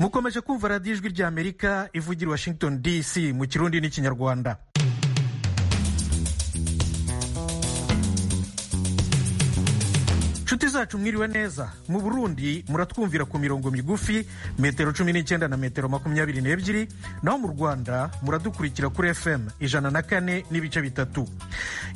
mukomeje kumva radiyo ijwi ry'amerika ivugira i washington dc mu kirundi n'ikinyarwanda inshuti zacu mwiriwe neza mu burundi muratwumvira ku mirongo migufi metero cumi n'icyenda na metero makumyabiri n'ebyiri naho mu rwanda muradukurikira kuri fm ijana na kane n'ibice bitatu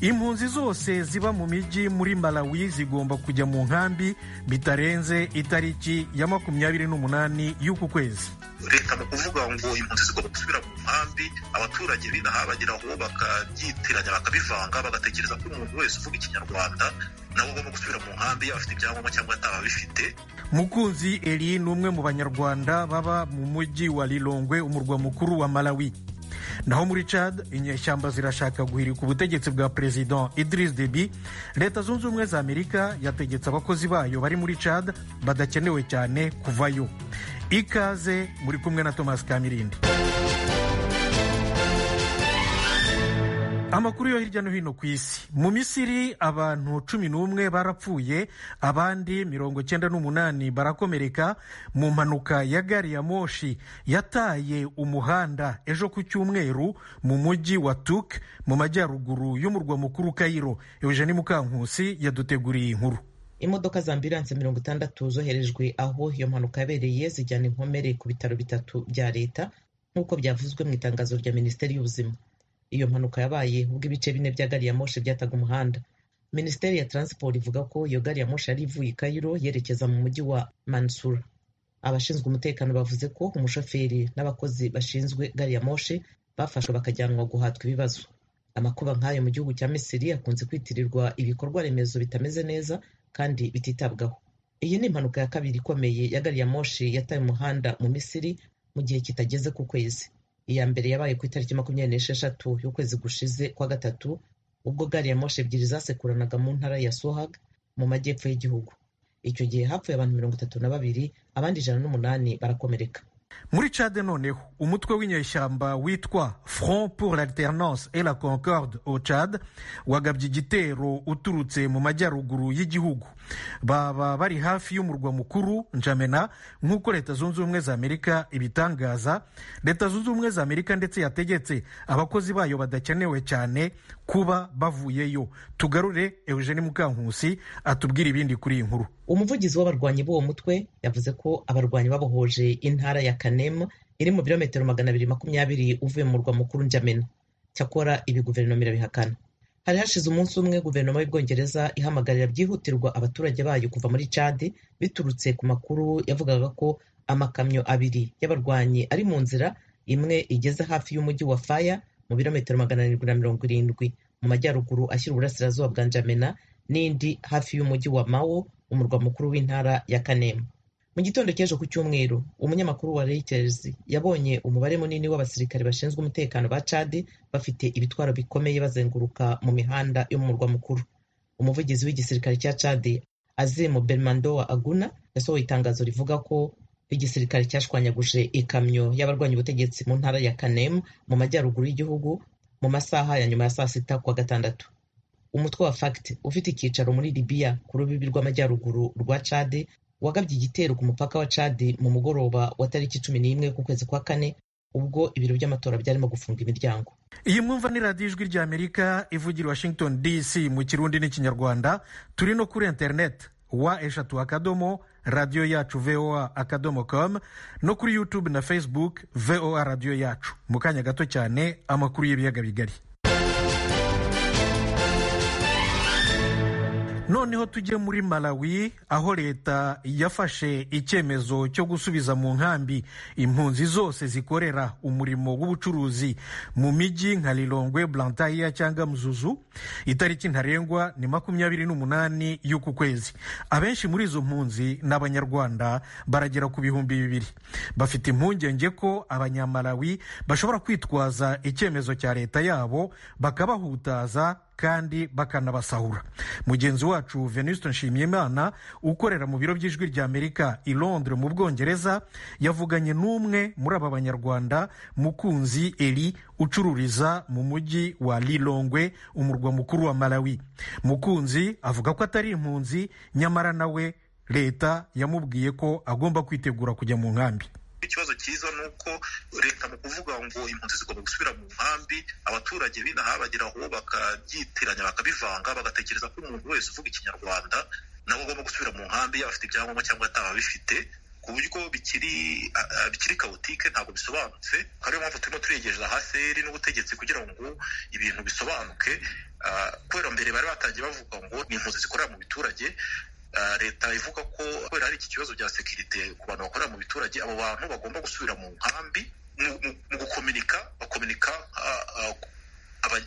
impunzi zose ziba mu mijyi muri malawi zigomba kujya mu nkambi bitarenze itariki ya makumyabiri n'umunani y'uku kwezi leta mu kuvuga ngo impunzi zigomba gusubira mu nkambi abaturage b'inaha bageraho bakabyitiranya bakabivanga bagatekereza ko umuntu wese uvuga ikinyarwanda nabo bagomba gusubira mu nkambi yaba afite ibyangombwa cyangwa atababifite mukunzi eri ni umwe mu banyarwanda baba mu mujyi wa lilongwe umurwa mukuru wa malawi naho muri Chad inyeshyamba zirashaka guhirika ubutegetsi bwa perezida Idris Deby leta zunze ubumwe za amerika yategetse abakozi bayo bari muri Chad badakenewe cyane kuvayo ikaze muri kumwe na Thomas Kamirindi amakuru yo hirya no hino ku isi mu misiri abantu cumi n'umwe barapfuye abandi mirongo cyenda n'umunani barakomereka mu mpanuka ya gari ya moshi yataye umuhanda ejo ku cyumweru mu mujyi wa tuk mu majyaruguru y'umurwa mukuru kayiro eugeni mukankusi yaduteguriye inkuru imodoka za ambiranse mirongo itandatu zoherejwe aho iyo mpanuka yabereye zijyana inkomere ku bitaro bitatu bya leta nk'uko byavuzwe mu itangazo rya minisiteri y'ubuzima iyo mpanuka yabaye ubwo ibice bine bya gari ya moshi byataga umuhanda minisiteri ya taransiporo ivuga ko iyo gari ya moshi yari ivuye i kayiro yerekeza mu mujyi wa mansura abashinzwe umutekano bavuze ko umushoferi n'abakozi bashinzwe gari ya moshi bafashwe bakajyanwa guhatwa ibibazo amakuba nk'ayo mu gihugu cya misiri akunze kwitirirwa ibikorwa remezo bitameze neza kandi bititabwaho iyi ni impanuka ya kabiri ikomeye ya gari ya moshi yataye umuhanda mu misiri mu gihe kitageze ku kwezi iya mbere yabaye ku itariki makumyabiri n'esheshatu y'ukwezi gushize kwa gatatu ubwo gari ya moshi ebyiri zasekuranaga mu ntara ya sohag mu majyepfo y'igihugu icyo gihe hapfuye abantu mirongo itatu na babiri abandi ijana n'umunani barakomereka muri cade noneho umutwe w'inyeshyamba witwa front pour l'alternance et la concorde au cad wagabye igitero uturutse mu majyaruguru y'igihugu baba bari hafi y'umurwa mukuru njamena nk'uko leta zunze ubumwe za amerika ibitangaza leta zunze ubumwe za amerika ndetse yategetse abakozi bayo badakenewe cyane kuba bavuyeyo tugarure eugene mukankusi atubwire ibindi kuri iyi nkuru umuvugizi w'abarwanyi b'uwo mutwe yavuze ko abarwanyi babohoje intara ya kanema iri mu birometero magana abiri makumyabiri uvuye mu murwa mukuru njamena cyakora ibi guverinoma irabihakana hari hashize umunsi umwe guverinoma y'ubwongereza ihamagarira byihutirwa abaturage bayo kuva muri cadi biturutse ku makuru yavugaga ko amakamyo abiri y'abarwanyi ari mu nzira imwe igeze hafi y'umujyi wa faya mu birometero magana arindwi na mirongo irindwi mu majyaruguru ashyira uburasirazuba bwa njamena n'indi hafi y'umujyi wa mawo umurwa mukuru w'intara ya kanema mu gitondo cy'ejo ku cyumweru umunyamakuru wa Reuters yabonye umubare munini w'abasirikare bashinzwe umutekano ba cadi bafite ibitwaro bikomeye bazenguruka mu mihanda yo mu murwa mukuru umuvugizi w'igisirikare cya cadi azimo bermando wa aguna yasohoye itangazo rivuga ko igisirikare cyashwanyaguje ikamyo y'abarwanya ubutegetsi mu ntara ya kanemu mu majyaruguru y'igihugu mu masaha ya nyuma ya saa sita kwa gatandatu umutwe wa fact ufite icyicaro muri libiya ku rubibi rw'amajyaruguru rwa cadi wagabye igitero ku mupaka wa cadi mu mugoroba wa tariki cumi n'imwe kwezi kwa kane ubwo ibiro by'amatora byarimo gufunga imiryango iyi mwumva ni radiyo ijwi rya amerika ivugira washington dc mu kirundi n'ikinyarwanda turi no kuri interineti wa eshatu akadomo radiyo yacu voa akadomo com no kuri youtube na facebook voa radiyo yacu mu kanya gato cyane amakuru y'ibiyaga bigari noneho tujye muri malawi aho leta yafashe icyemezo cyo gusubiza mu nkambi impunzi zose zikorera umurimo w'ubucuruzi mu mijyi nka lilongwe blantayiya cyangwa muzuzu itariki ntarengwa ni makumyabiri n'umunani y'uku kwezi abenshi muri izo mpunzi ni abanyarwanda baragera ku bihumbi bibiri bafite impungenge ko abanyamalawi bashobora kwitwaza icyemezo cya leta yabo bakabahutaza kandi bakanabasahura mugenzi wacu venuste nshimyimana ukorera mu biro by'ijwi rya amerika i londres mu bwongereza yavuganye n'umwe muri aba banyarwanda mukunzi eri ucururiza mu mujyi wa lilongwe umurwa mukuru wa malawi mukunzi avuga ko atari impunzi nyamara nawe leta yamubwiye ko agomba kwitegura kujya mu nkambi ikibazo cyiza ni uko leta mu kuvuga ngo impunzi zigomba gusubira mu nkambi abaturage b'inaha bageraho bakabyitiranya bakabivanga bagatekereza ko umuntu wese uvuga ikinyarwanda nawe agomba gusubira mu nkambi afite ibyangombwa cyangwa atababifite ku buryo bikiri bikiri kawutike ntabwo bisobanutse ariyo mpamvu turimo turegereza haseri n'ubutegetsi kugira ngo ibintu bisobanuke kubera mbere bari batangiye bavuga ngo ni impunzi zikorera mu biturage leta ivuga ko kubera hari iki kibazo bya sekirite ku bantu bakorera mu biturage abo bantu bagomba gusubira mu nkambi mu gukominika bakominika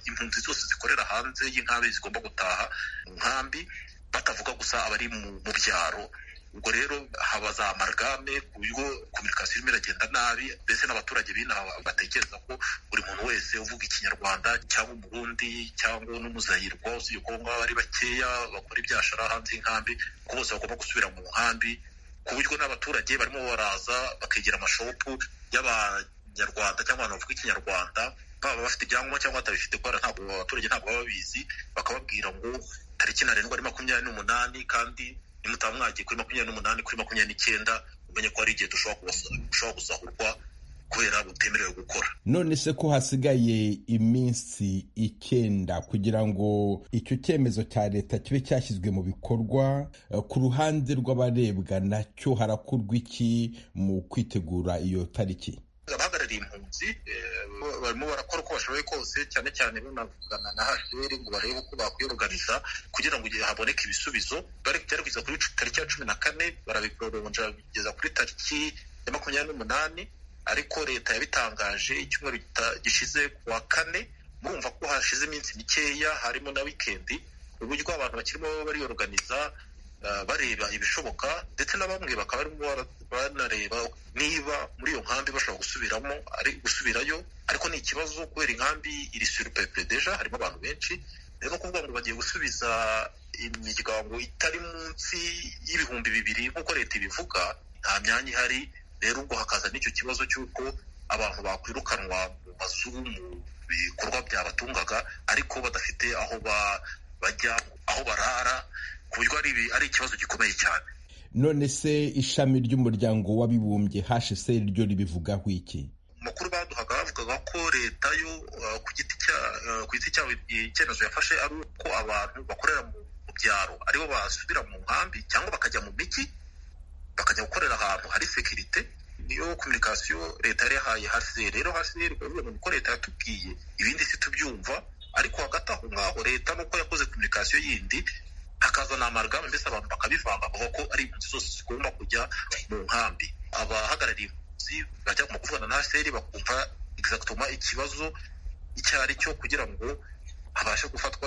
impunzi zose zikorera hanze y'inkambi zigomba gutaha mu nkambi batavuga gusa abari mu byaro ubwo rero haba za amarigame ku buryo kominikasiyo irimo iragenda nabi mbese n'abaturage b'inaha batekereza ko buri muntu wese uvuga ikinyarwanda cyangwa umurundi cyangwa n'umuzayirwa usibye ko ngaho ari bakeya bakora ibyashara hanze y'inkambi ko bose bagomba gusubira mu nkambi ku buryo n'abaturage barimo baraza bakegera amashopu y'abanyarwanda cyangwa abantu bavuga ikinyarwanda baba bafite ibyangombwa cyangwa batabifite kubera ntabwo abaturage ntabwo baba babizi bakababwira ngo tariki ntarengwa ari makumyabiri n'umunani kandi nimutaba mwagiye kuri makumyabiri n'umunani kuri makumyabiri n'icyenda umenye ko hari igihe dushobora gusahurwa kubera butemerewe gukora none se ko hasigaye iminsi icyenda kugira ngo icyo cyemezo cya leta kibe cyashyizwe mu bikorwa ku ruhande rw'abarebwa nacyo harakurwa iki mu kwitegura iyo tariki abahagarariye impunzi barimo barakora uko bashoboye kose cyane cyane banavugana na hasheri ngo barebe uko bakwiyoruganiza kugira ngo igihe haboneke ibisubizo bari kugerageza kuri tariki ya cumi na kane barabikoronja bigeza kuri tariki ya makumyabiri n'umunani ariko leta yabitangaje icyumweru gishize ku wa kane murumva ko hashize iminsi mikeya harimo na wikendi uburyo abantu bakirimo bariyoruganiza bareba ibishoboka ndetse na bamwe bakaba barimo banareba niba muri iyo nkambi bashobora gusubiramo ari gusubirayo ariko ni ikibazo kubera inkambi iri surupepure deja harimo abantu benshi rero ni ukuvuga ngo bagiye gusubiza imiryango itari munsi y'ibihumbi bibiri nk'uko leta ibivuga nta myanya ihari rero ubwo hakaza n'icyo kibazo cy'uko abantu bakwirukanwa mu mazu mu bikorwa byabatungaga ariko badafite aho bajya aho barara ku buryo ari ikibazo gikomeye cyane none se ishami ry'umuryango w'abibumbye hashise ryo ribivugaho iki amakuru baduhaga bavugaga ko leta yo ku giti ku giti cyabo icyemezo yafashe ari uko abantu bakorera mu byaro aribo basubira mu nkambi cyangwa bakajya mu mijyi bakajya gukorera ahantu hari sekirite niyo kominikasiyo leta yari yahaye hasi rero hasi bivuga ko leta yatubwiye ibindi si tubyumva ariko hagati aho ngaho leta nuko yakoze kominikasiyo yindi hakazana amarigame mbese abantu bakabivanga avuga ko ari impunzi zose zigomba kujya mu nkambi abahagarariye impunzi bajya mu kuvugana na haseri bakumva egizagitoma ikibazo icyo ari cyo kugira ngo habashe gufatwa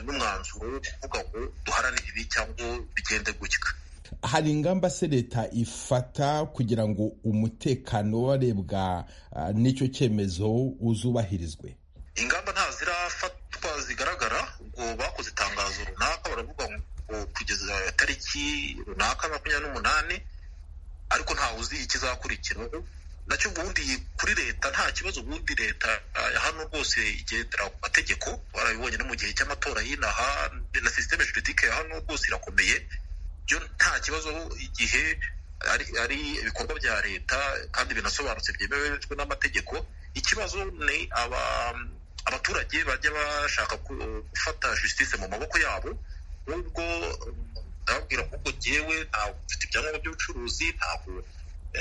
n'umwanzuro wo kuvuga ngo duharanire ibi cyangwa bigende gutya hari ingamba se leta ifata kugira ngo umutekano w'abarebwa n'icyo cyemezo uzubahirizwe ingamba ntazirafatwa zigaragara ubwo bakoze itangazo runaka baravuga ngo kugeza tariki runaka makumyabiri n'umunani ariko ntawe uzi ikizakurikiraho nacyo ubundi kuri leta nta kibazo ubundi leta ya hano rwose igendera ku mategeko barabibonye no mu gihe cy'amatora y'inaha na sisiteme juridike ya hano rwose irakomeye byo nta kibazo igihe ari ibikorwa bya leta kandi binasobanutse byemejwe n'amategeko ikibazo ni aba abaturage bajya bashaka gufata justice mu maboko yabo nubwo ndababwira kuko jyewe ntabwo mfite ibyangombwa by'ubucuruzi ntabwo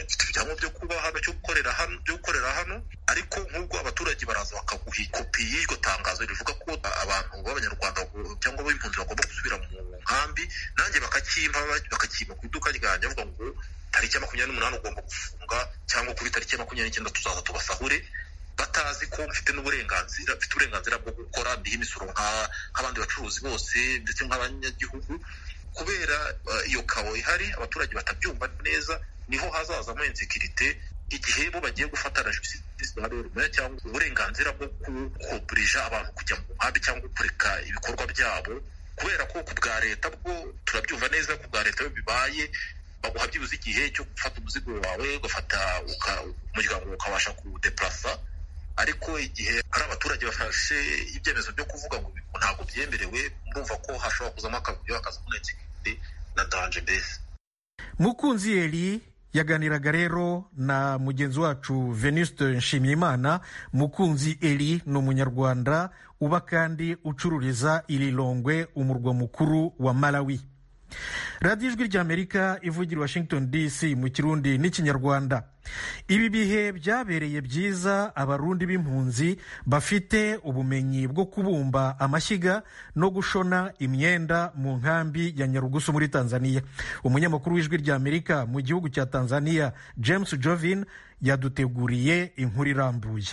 mfite ibyangombwa byo kuba hano cyo gukorera hano byo gukorera hano ariko nk'ubwo abaturage baraza bakaguha kopi y'iryo tangazo rivuga ko abantu b'abanyarwanda cyangwa b'impunzi bagomba gusubira mu nkambi nanjye bakakimpa bakakimpa ku iduka ryanjye bavuga ngo tariki ya makumyabiri n'umunani ugomba gufunga cyangwa kuri tariki ya makumyabiri n'icyenda tuzaza tubasahure batazi ko mfite n'uburenganzira mfite uburenganzira bwo gukora ndiho imisoro nk'abandi bacuruzi bose ndetse nk'abanyagihugu kubera iyo kawo ihari abaturage batabyumva neza niho hazazamo insekirite igihe bo bagiye gufatana justice cyangwa uburenganzira bwo kuburija abantu kujya mu nkambi cyangwa kureka ibikorwa byabo kubera ko ku bwa leta bwo turabyumva neza ku bwa leta iyo bibaye baguha byibuze igihe cyo gufata umuzigo wawe ugafata umuryango ukabasha kuwudeparasa ariko igihe hari abaturage bafashe ibyemezo byo kuvuga ngo ntabwo byemerewe murumva ko hashobora kuzamo akavuyo hakaza kunekirite na danje mbese mukunzi yeri yaganiraga rero na mugenzi wacu venuste nshimiyimana mukunzi eri ni umunyarwanda uba kandi ucururiza irilongwe umurwa mukuru wa malawi radiyo ijwi ry'amerika ivugira washington dc mu kirundi n'ikinyarwanda ibi bihe byabereye byiza abarundi b'impunzi bafite ubumenyi bwo kubumba amashyiga no gushona imyenda mu nkambi ya nyarugusu muri tanzania umunyamakuru w'ijwi ry'amerika mu gihugu cya tanzania james jovin yaduteguriye inkuru irambuye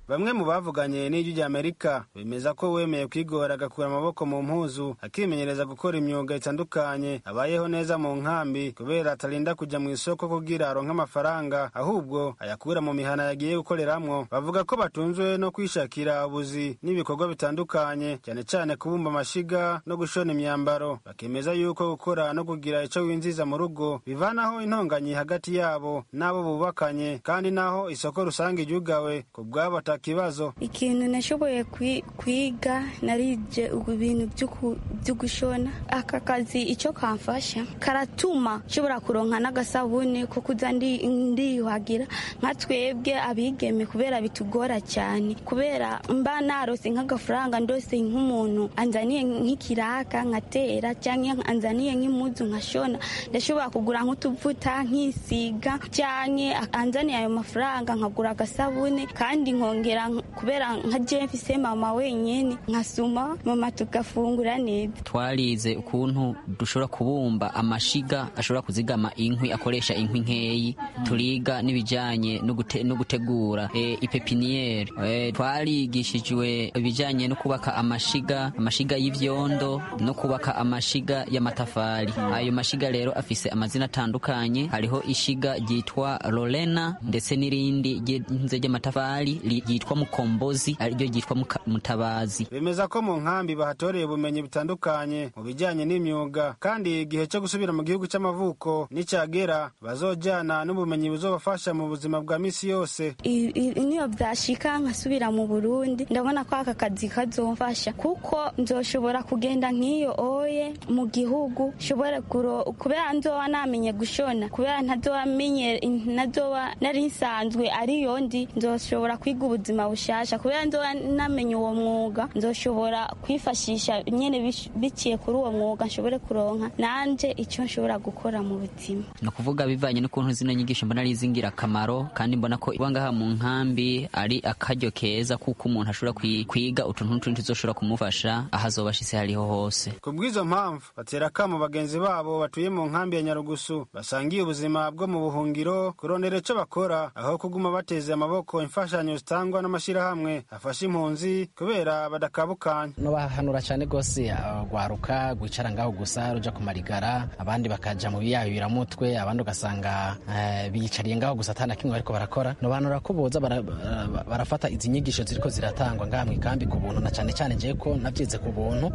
bamwe mu bavuganye n'ijwi ry'amerika bemeza ko uwemeye kwigora agakura amaboko mu mpuzu akimenyereza gukora imyuga itandukanye abayeho neza mu nkambi kubera atarinda kujya mu isoko kugira aronke amafaranga ahubwo ayakura mu mihana yagiye gukoreramwo bavuga ko batunzwe no kwishakira ubuzi n'ibikorwa bitandukanye cyane cyane kubumba amashiga no gushona imyambaro bakemeza yuko gukora no kugira icyo winjiza mu rugo bivanaho intonganyi hagati yabo n'abo bubakanye kandi naho isoko rusange ryugawe ku bwabo kibazo ikintu nashoboye kwiga naribye ibintu byo gushona aka kazi icyo kamfasha karatuma nshobora kuronka n'agasabune ko kujya ndiyuhagira nka twebwe abigeme kubera bitugora cyane kubera mba narose nk'agafaranga ndose nk'umuntu anzaniye nk'ikiraka nkatera cyangwa anzaniye nk'imuzu nkashona ndashobora kugura nk'utuvuta nk'isiga cyane anzaniye ayo mafaranga nkagura agasabune kandi nkongera kubera nka jemfise mama wenyine nkasoma mama tugafungura neza twarize ukuntu dushobora kubumba amashiga ashobora kuzigama inkwi akoresha inkwi nkeyi turiga n'ibijyanye no gutegura ipepiniyeri twarigishijwe ibijyanye no kubaka amashiga amashiga y'ibyondo no kubaka amashiga y'amatafari ayo mashiga rero afise amazina atandukanye hariho ishiga ryitwa lorena ndetse n'irindi ry'amatafari ryitwa mukombozi ariryo ryitwa mutabazi bemeza ko mu nkambi bahatoreye ubumenyi butandukanye mu bijyanye n'imyuga kandi igihe cyo gusubira mu gihugu cy'amavuko n'icyagera bazojyana n'ubumenyi buzobafasha mu buzima bwa misi yose niyo byashika nkasubira mu burundi ndabona ko aka kazi kazomfasha kuko nzoshobora kugenda nk'iyo oye mu gihugu nshobora kubera nzoba namenye gushona kubera ntazoba menye ntazoba nari nsanzwe ariyo ndi nzoshobora kwiga ubuzima bushasha kubera nzoba namenye uwo mwuga nzoshobora kwifashisha nyine biciye kuri uwo mwuga nshobore kuronka nanje icyo nshobora gukora mu buzima ni ukuvuga bivanye n'ukuntu zino nyigisho mbona ari iz'ingirakamaro kandi mbona ko iba ngaha mu nkambi ari akaryo keza kuko umuntu ashobora kwiga utuntu n'utundi tuzoshobora kumufasha aho azoba ashitse hariho hose ku bw'izo mpamvu batera akamo bagenzi babo batuye mu nkambi ya nyarugusu basangiye ubuzima bwo mu buhungiro kurondera icyo bakora aho kuguma bateze amaboko imfashanyo zitangwa n'amashyirahamwe afasha impunzi kubera badakabukanye n'ubahanura cyane rwose rwaruka gwicara ngaho gusa ruja kumarigara abandi bakaja mu biyabiramutwe abandi ugasanga biyicariye ngaho gusa atana kimwe bariko barakora nobanura ko boza barafata izi nyigisho ziriko ziratangwa ngaha mwikambi ku buntu na cyane cyane njewe ko navyize ku buntu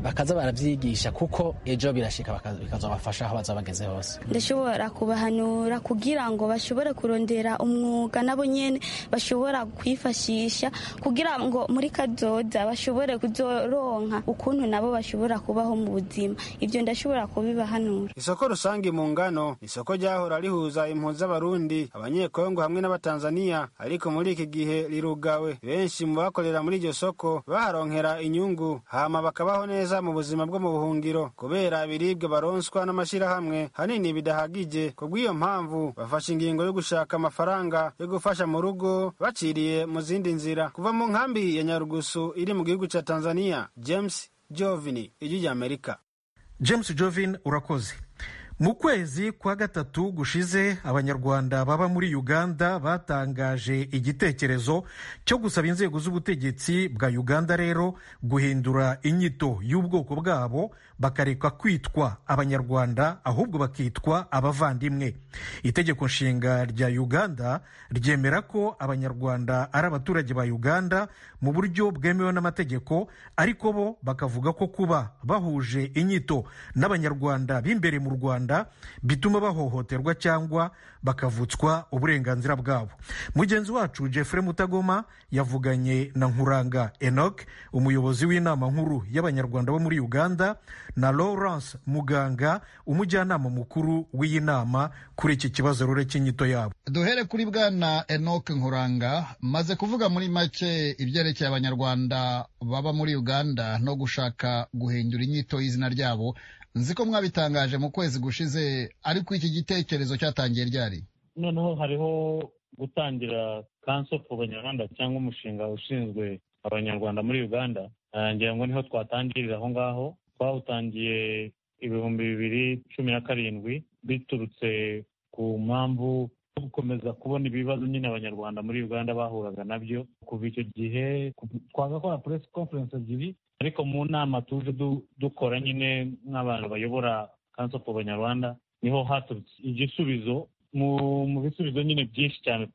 bakaza baravyigisha kuko ejo birashika bikazobafasha aho baza bageze hose ndashobora kubahanura kugira ngo bashobore kurondera umwuga nabo nyene bashobora kwifashisha kugira ngo muri kazoza bashobore kuzoronka ukuntu nabo bashobora kubaho mu buzima ibyo ndashobora kubibahanura isoko rusange mu ngano isoko ryahora rihuza impunzi z'abarundi abanyekongo hamwe n'abatanzaniya ariko muri iki gihe rirugawe benshi mu bakorera muri iryo soko baharonkera inyungu hama bakabaho neza mu buzima bwo mu buhungiro kubera ibiribwa baronswa n'amashyirahamwe hanini bidahagije ku bw'iyo mpamvu bafashe ingingo yo gushaka amafaranga yo gufasha mu rugo baciye mu zindi nzira kuva mu nkambi ya nyarugusu iri mu gihugu cya tanzania james jovin ijwi ry'amerika james jovin urakoze mu kwezi kwa gatatu gushize abanyarwanda baba muri uganda batangaje igitekerezo cyo gusaba inzego z'ubutegetsi bwa uganda rero guhindura inyito y'ubwoko bwabo bakareka kwitwa abanyarwanda ahubwo bakitwa abavandimwe itegeko nshinga rya uganda ryemera ko abanyarwanda ari abaturage ba uganda mu buryo bwemewe n'amategeko ariko bo bakavuga ko kuba bahuje inyito n'abanyarwanda b'imbere mu rwanda rwanda bituma bahohoterwa cyangwa bakavutswa uburenganzira bwabo mugenzi wacu jeffrey mutagoma yavuganye na nkuranga enoc umuyobozi w'inama nkuru y'abanyarwanda bo muri uganda na lawrence muganga umujyanama mukuru w'iyi nama kuri iki kibazo rure cy'inyito yabo duhere kuri bwana enoc nkuranga maze kuvuga muri make ibyerekeye abanyarwanda baba muri uganda no gushaka guhindura inyito y'izina ryabo nzi ko mwabitangaje mu kwezi gushize ariko iki gitekerezo cyatangiye ryari noneho hariho gutangira kanso ku banyarwanda cyangwa umushinga ushinzwe abanyarwanda muri uganda ngira ngo niho twatangirira aho ngaho twawutangiye ibihumbi bibiri cumi na karindwi biturutse ku mpamvu zo gukomeza kubona ibibazo nyine abanyarwanda muri uganda bahuraga nabyo kuva icyo gihe twagakora press conference ebyiri ariko mu nama tuje dukora nyine nk'abantu bayobora kanso ku banyarwanda niho haturutse igisubizo mu bisubizo nyine byinshi cyane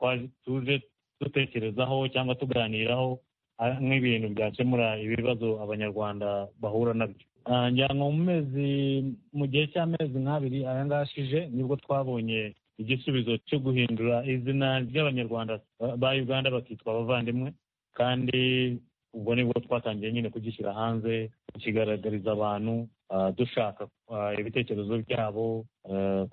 tuje dutekerezaho cyangwa tuganiraho nk'ibintu byakemura ibibazo abanyarwanda bahura nabyo ngira ngo mu mezi mu gihe cy'amezi nk'abiri aya ngaya ashije nibwo twabonye igisubizo cyo guhindura izina ry'abanyarwanda ba uganda bakitwa abavandimwe kandi ubwo nibwo twatangiye nyine kugishyira hanze tukigaragariza abantu dushaka ibitekerezo byabo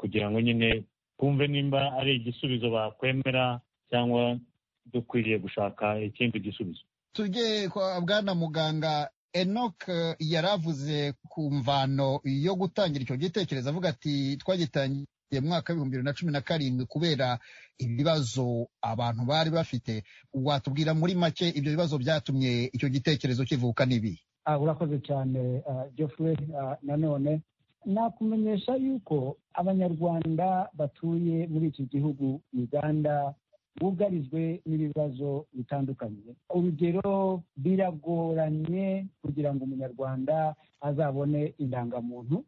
kugira ngo nyine twumve nimba ari igisubizo bakwemera cyangwa dukwiriye gushaka ikindi gisubizo tujye kwa bwana muganga enoc yari avuze ku mvano yo gutangira icyo gitekerezo avuga ati twagitangiye mu mwaka w'ibihumbi bibiri na cumi na karindwi kubera ibibazo abantu bari bafite watubwira muri make ibyo bibazo byatumye icyo gitekerezo kivuka n'ibi urakoze cyane geoffrey nanone nakumenyesha yuko abanyarwanda batuye muri iki gihugu uganda bugarijwe n'ibibazo bitandukanye urugero biragoranye kugira ngo umunyarwanda azabone indangamuntu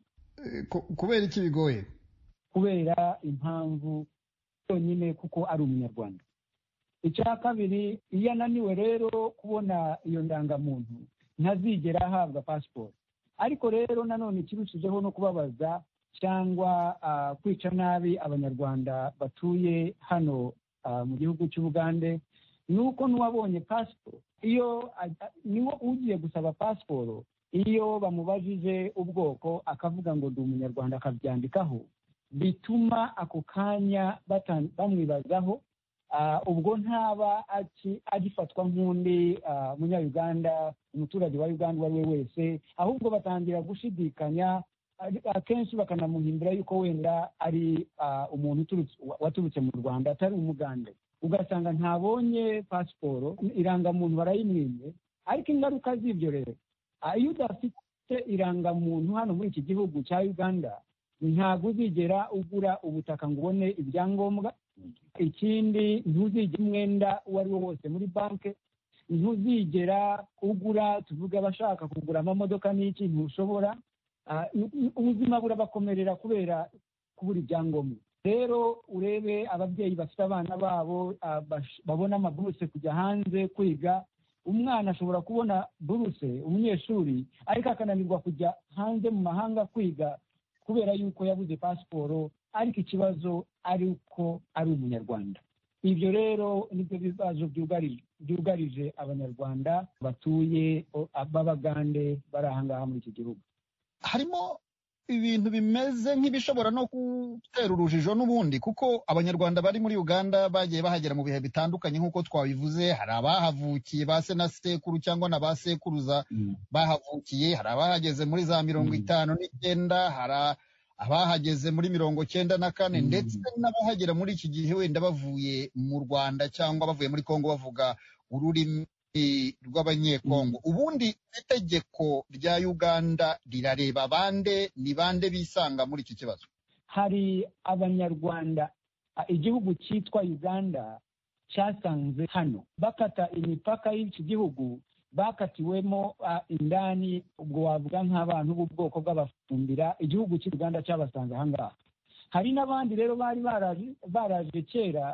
kubera iki bigoye kubera impamvu yonyine kuko ari umunyarwanda icya kabiri iyo ananiwe rero kubona iyo ndangamuntu ntazigera ahabwa pasiporo ariko rero nanone ikirushijeho no kubabaza cyangwa kwica nabi abanyarwanda batuye hano mu gihugu cy'ubugande ni uko n'uwabonye pasiporo iyo niwo ugiye gusaba pasiporo iyo bamubajije ubwoko akavuga ngo ndi umunyarwanda akabyandikaho bituma ako kanya bamwibazaho ubwo ntaba agifatwa nk'undi munyayuganda umuturage wa uganda uwo ari we wese ahubwo batangira gushidikanya akenshi bakanamuhimbira yuko wenda ari umuntu waturutse mu rwanda atari umuganda ugasanga ntabonye pasiporo irangamuntu barayimwimye ariko ingaruka z'ibyo rero iyo udafite irangamuntu hano muri iki gihugu cya uganda ntabwo uzigera ugura ubutaka ngo ubone ibyangombwa ikindi ntuzigire umwenda uwo ari wo wose muri banki ntuzigera ugura tuvuge abashaka kugura amamodoka n'iki ntushobora ubuzima burabakomerera kubera kubura ibyangombwa rero urebe ababyeyi bafite abana babo babona amaburuse kujya hanze kwiga umwana ashobora kubona buruse umunyeshuri ariko akananirwa kujya hanze mu mahanga kwiga kubera yuko yabuze pasiporo ariko ikibazo ari uko ari umunyarwanda ibyo rero nibyo bibazo byugarije abanyarwanda batuye b'abagande bari ahangaha muri iki gihugu harimo ibintu bimeze nk'ibishobora no gutera urujijo n'ubundi kuko abanyarwanda bari muri uganda bagiye bahagera mu bihe bitandukanye nk'uko twabivuze hari abahavukiye ba se na sekuru cyangwa na ba sekuruza bahavukiye hari abahageze muri za mirongo itanu n'icyenda hari abahageze muri mirongo cyenda na kane ndetse n'abahagera muri iki gihe wenda bavuye mu rwanda cyangwa bavuye muri kongo bavuga ururimi rw'abanyekongo ubundi itegeko rya uganda rirareba bande ni bande bisanga muri iki kibazo hari abanyarwanda igihugu cyitwa uganda cyasanze hano bakata imipaka y'iki gihugu bakatiwemo indani ubwo wavuga nk'abantu b'ubwoko bw'abafumbira igihugu cy'u rwanda cyabasanze ahangaha hari n'abandi rero bari baraje kera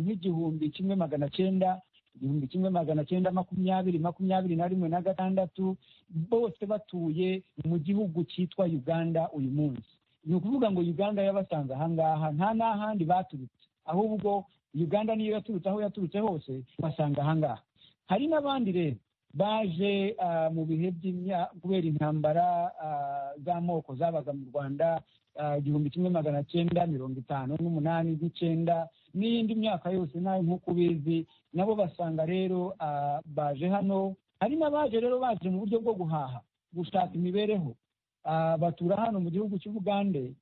nk'igihumbi kimwe magana cyenda igihumbi kimwe magana cyenda makumyabiri makumyabiri na rimwe na gatandatu bose batuye mu gihugu cyitwa uganda uyu munsi ni ukuvuga ngo uganda yabasanze aha ngaha nta n'ahandi baturutse ahubwo uganda niyo yaturutse aho yaturutse hose basanga aha ngaha hari n'abandi rero baje mu bihe by'imyaka kubera intambara z'amoko zabaga mu rwanda igihumbi kimwe magana cyenda mirongo itanu n'umunani n'icyenda n'iyindi myaka yose nayo nk'uko ubizi nabo basanga rero baje hano hari n'abaje rero baje mu buryo bwo guhaha gushaka imibereho batura hano mu gihugu cy'ubugande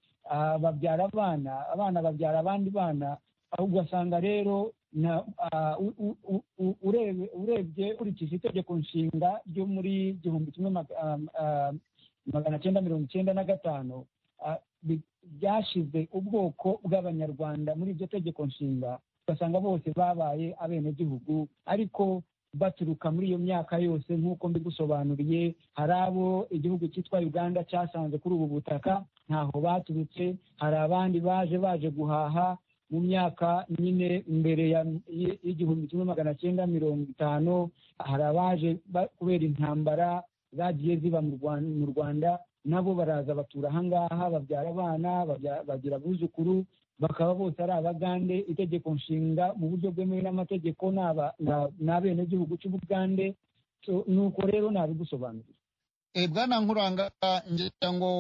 babyara abana abana babyara abandi bana ugasanga rero urebye ukurikije itegeko nshinga ryo muri igihumbi kimwe magana cyenda mirongo icyenda na gatanu byashyize ubwoko bw'abanyarwanda muri iryo tegeko nshinga ugasanga bose babaye abenegihugu ariko baturuka muri iyo myaka yose nk'uko mbigusobanuriye hari abo igihugu cyitwa uganda cyasanze kuri ubu butaka ntaho baturutse hari abandi baje baje guhaha mu myaka nyine mbere y'igihumbi kimwe magana cyenda mirongo itanu hari abaje kubera intambara zagiye ziba mu rwanda nabo baraza batura ahangaha babyara abana bagira abuzukuru bakaba bose ari abagande itegeko nshinga mu buryo bwemewe n'amategeko ni abenegihugu cy'ubugande nuko rero nabigusobanurira bwana nkuranga ngira ngo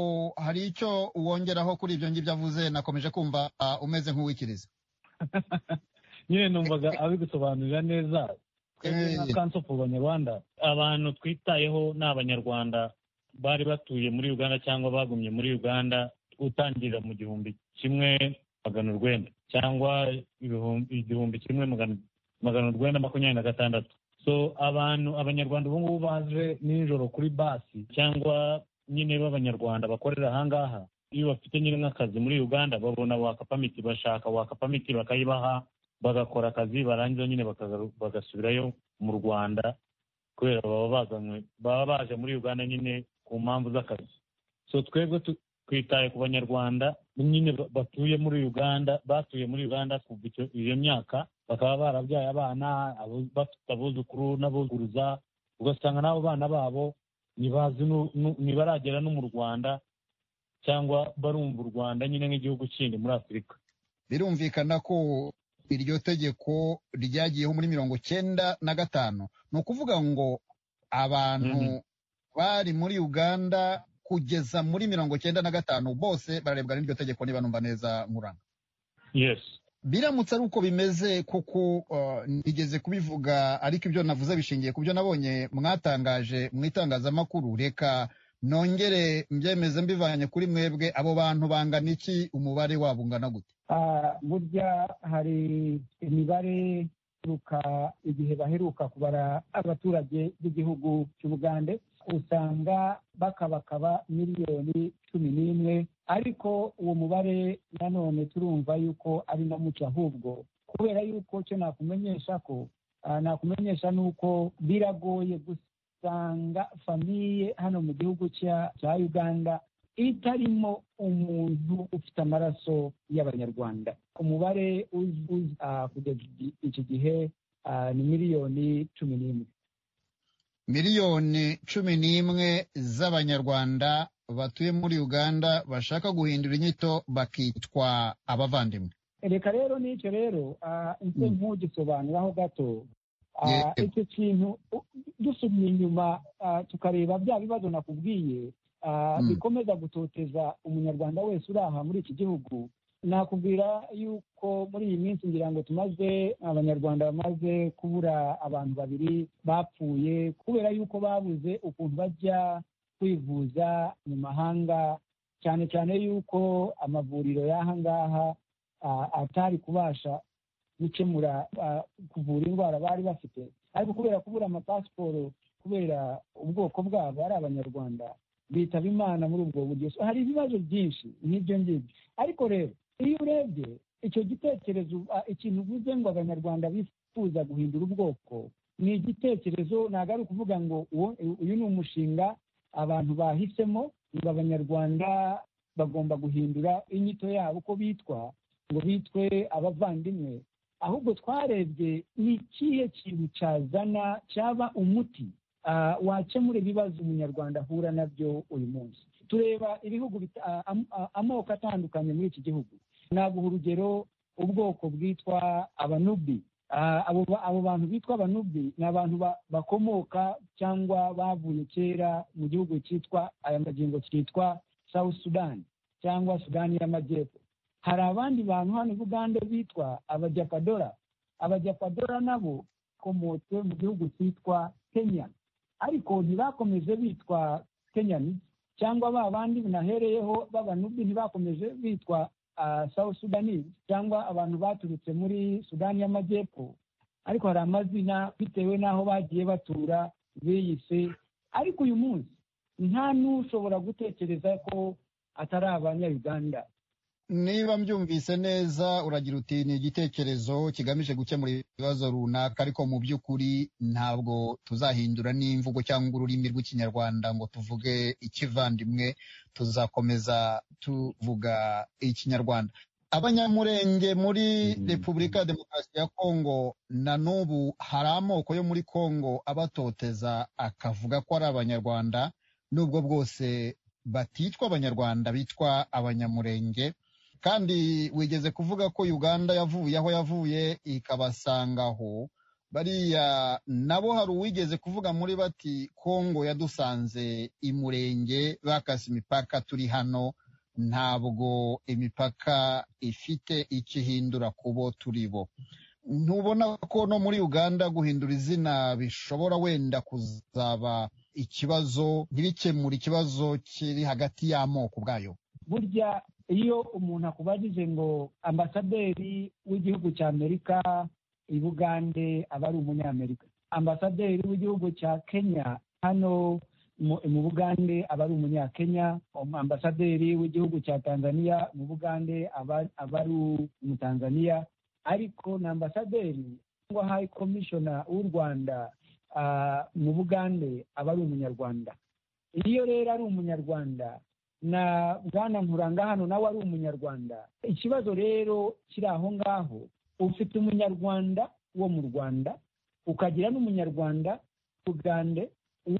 hari icyo wongeraho kuri ibyo ngibyo avuze nakomeje kumva umeze nk'uwikiriza nyine numvaga abigusobanurira neza twebwe Banyarwanda abantu twitayeho ni abanyarwanda bari batuye muri uganda cyangwa bagumye muri uganda utangirira mu gihumbi kimwe magana urwenda cyangwa igihumbi kimwe magana urwenda makumyabiri na gatandatu so abantu abanyarwanda ubu ngubu baje nijoro kuri basi cyangwa nyine b'abanyarwanda bakorera ahangaha iyo bafite nyine nk'akazi muri uganda babona wakapamiti bashaka wakapamiti bakayibaha bagakora akazi barangiza nyine bagasubirayo mu rwanda kubera baba bazanywe baba baje muri uganda nyine ku mpamvu z'akazi so twebwe twitaye ku banyarwanda nyine batuye muri uganda batuye muri uganda kuva iyo myaka bakaba barabyaye abana bafite abuzukuru n'abuzuruza ugasanga n'abo bana babo ntibaragera no mu rwanda cyangwa barumva u rwanda nyine nk'igihugu kindi muri afurika birumvikana ko iryo tegeko ryagiyeho muri mirongo cyenda na gatanu ni ukuvuga ngo abantu bari muri uganda kugeza muri mirongo cyenda na gatanu bose bararebwa n'iryo tegeko niba numva neza nkuranga yesi biramutse ari uko bimeze kuko ntigeze kubivuga ariko ibyo navuze bishingiye ku byo nabonye mwatangaje mu itangazamakuru reka nongere mbyemeze mbivanye kuri mwebwe abo bantu bangana iki umubare wabo ungana gute burya hari imibare ituruka igihe baheruka kubara abaturage b'igihugu cy'ubugande usanga bakabakaba miliyoni cumi n'imwe ariko uwo mubare nanone turumva yuko ari na muco ahubwo kubera yuko cyo nakumenyesha ko nakumenyesha ni uko biragoye gusanga famiye hano mu gihugu cya uganda itarimo umuntu ufite amaraso y'abanyarwanda umubare kugeza iki gihe ni miliyoni cumi n'imwe miliyoni cumi n'imwe z'abanyarwanda batuye muri uganda bashaka guhindura inyito bakitwa abavandimwe reka rero n'icyo rero ese ntugisobanuraho gato icyo kintu dusubye inyuma tukareba bya bibazo nakubwiye bikomeza gutoteza umunyarwanda wese uri aha muri iki gihugu nakubwira yuko muri iyi minsi ngira ngo tumaze abanyarwanda bamaze kubura abantu babiri bapfuye kubera yuko babuze ukuntu bajya kwivuza mu mahanga cyane cyane yuko amavuriro y'aha ngaha atari kubasha gukemura kuvura indwara bari bafite ariko kubera kubura amapasiporo kubera ubwoko bwabo ari abanyarwanda bitaba imana muri ubwo buryo hari ibibazo byinshi nk'ibyo ngibyo ariko rero iyo urebye icyo gitekerezo ikintu uvuze ngo abanyarwanda bifuza guhindura ubwoko ni igitekerezo ntabwo ari ukuvuga ngo uyu ni umushinga abantu bahisemo ngo abanyarwanda bagomba guhindura inyito yabo uko bitwa ngo bitwe abavandimwe ahubwo twarebye ni ikihe kintu cyazana cyaba umuti wakemura ibibazo umunyarwanda ahura nabyo uyu munsi tureba ibihugu bita- a- am- a- amoko atandukanye muri iki gihugu naguha urugero ubwoko bwitwa abanubi Ah, abo ba- abo bantu bitwa abanubi ni abantu ba- bakomoka cyangwa bavuye kera mu gihugu cyitwa aya magingo cyitwa south sudan cyangwa sudani y'amajyepfo hari abandi bantu hano i bugande bitwa abajapadora abajapadora nabo bakomotse mu gihugu cyitwa kenya ariko ntibakomeje bitwa kenyani cyangwa ba bandi binahereyeho b'abanubi ntibakomeje bitwa ah, south sudanese cyangwa abantu baturutse muri sudani y'amajyepfo ariko hari amazina bitewe n'aho bagiye batura biyise ariko uyu munsi nta n'ushobora gutekereza ko atari abanyayuganda niba mbyumvise neza uragira uti ni igitekerezo kigamije gukemura ibibazo runaka ariko mu by'ukuri ntabwo tuzahindura n'imvugo cyangwa ururimi rw'ikinyarwanda ngo tuvuge ikivandimwe tuzakomeza tuvuga ikinyarwanda abanyamurenge muri repubulika ya demokarasi ya kongo na n'ubu hari amoko yo muri kongo abatoteza akavuga ko ari abanyarwanda n'ubwo bwose baticwa abanyarwanda bitwa abanyamurenge kandi wigeze kuvuga ko uganda yavuye aho yavuye ikabasanga aho bariya nabo hari uwigeze kuvuga muri bati kongo yadusanze imurenge bakase imipaka turi hano ntabwo imipaka ifite ikihindura ku bo turi bo ntubona ko no muri uganda guhindura izina bishobora wenda kuzaba ikibazo ntibikemure ikibazo kiri hagati y'amoko ubwayo burya iyo umuntu akubajije ngo ambasaderi w'igihugu cya amerika i bugande aba ari umunyamerika ambasaderi w'igihugu cya kenya hano mu- mu bugande aba ari umunyakenya Um, ambasaderi w'igihugu cya tanzania mu bugande aba aba ari umutanzaniya ariko na ambasaderi cyangwa hayi komishona w'u rwanda ah, mu bugande aba ari umunyarwanda iyo rero ari umunyarwanda na bwana nkuranga hano nawe ari umunyarwanda ikibazo rero kiri aho ngaho ufite umunyarwanda wo mu rwanda ukagira n'umunyarwanda ugande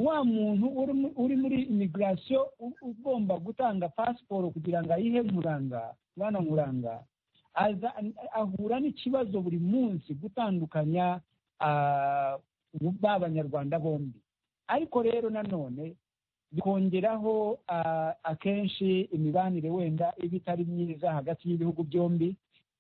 wa muntu uri mu- uri muri imigirasiyo ugomba gutanga pasiporo kugira ngo ayihe nkuranga bwana nkuranga aza- ahura n'ikibazo buri munsi gutandukanya ah, ba banyarwanda bombi ariko rero nanone bikongeraho ah, akenshi imibanire wenda iba itari myiza hagati y'ibihugu byombi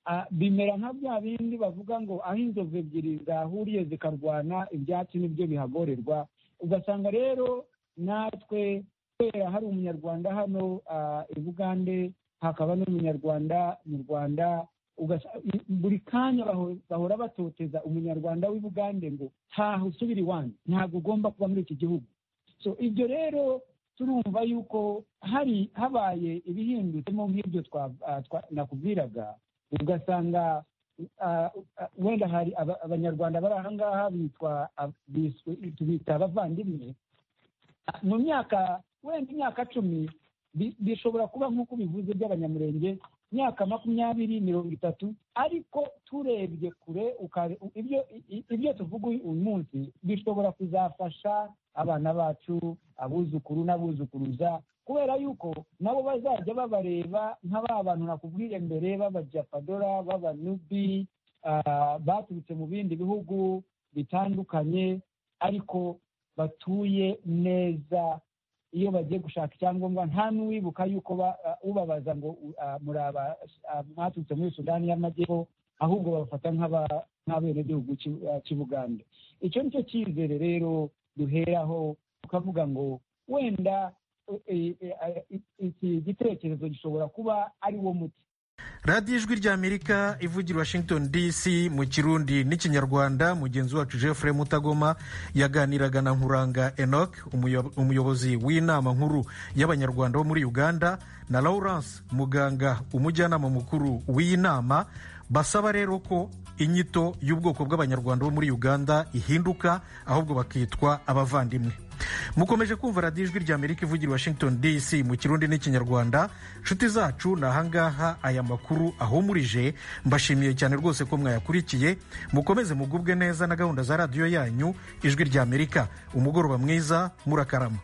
Ah, bimera nka bya bindi bavuga ngo aho inzovu ebyiri zahuriye zikarwana ibyatsi nibyo bihagorerwa ugasanga rero natwe kubera hari umunyarwanda hano ah, i bugande hakaba n'umunyarwanda mu rwanda ugasa- i- buri kanya baho- bahora batoteza umunyarwanda w'i bugande ngo ntaho usubira iwanyu ntabwo ugomba kuba muri iki gihugu so ibyo rero turumva yuko hari habaye ibihindutemo nk'ibyo twa- ah, twa- nakubwiraga ugasanga ah, ah, wenda hari aba- abanyarwanda bari aha ngaha bitwa ab- biswe- tubita abavandimwe Ah, mu myaka wenda imyaka cumi bi- bishobora kuba nk'uko bivuze by'abanyamurenge imyaka makumyabiri mirongo itatu ariko turebye kure ukare- u- ibyo i- i- ibyo tuvuga uyu uyu munsi bishobora kuzafasha abana bacu abuzukuru n'abuzukuruza kubera yuko nabo bazajya babareba nka ba bantu nakubwiye mbere b'abajapadora b'abanubi ah, baturutse mu bindi bihugu bitandukanye ariko batuye neza iyo bagiye gushaka icyangombwa nta n'uwibuka yuko ba- ah, ubabaza ngo u- ah, muri aba- ah, mwaturutse muri sudani y'amajyepfo ahubwo babafata nk'aba- nk'abenegihugu cy'u- ah, cy'u bugande icyo ni cyo cyizere rero duheraho tukavuga ngo wenda eh, eh, eh, iki gitekerezo gishobora kuba ari wo muti radiyo ijwi ry'amerika ivugira i washington dc mu kirundi n'ikinyarwanda mugenzi wacu jeffrey mutagoma yaganiraga na nkuranga enoch umuyo- umuyobozi w'inama nkuru y'abanyarwanda bo muri uganda na lawrence muganga umujyanama mukuru w'iyi nama basaba rero ko inyito y'ubwoko bw'abanyarwanda bo muri uganda ihinduka ahubwo bakitwa abavandimwe mukomeje kumva radiyo ijwi ry'amerika ivugira i washington dc mu kirundi n'ikinyarwanda nshuti zacu ni ahangaha aya makuru ahumurije mbashimiye cyane rwose ko mwayakurikiye mukomeze mugubwe neza na gahunda za radiyo yanyu ijwi ry'amerika umugoroba mwiza murakarama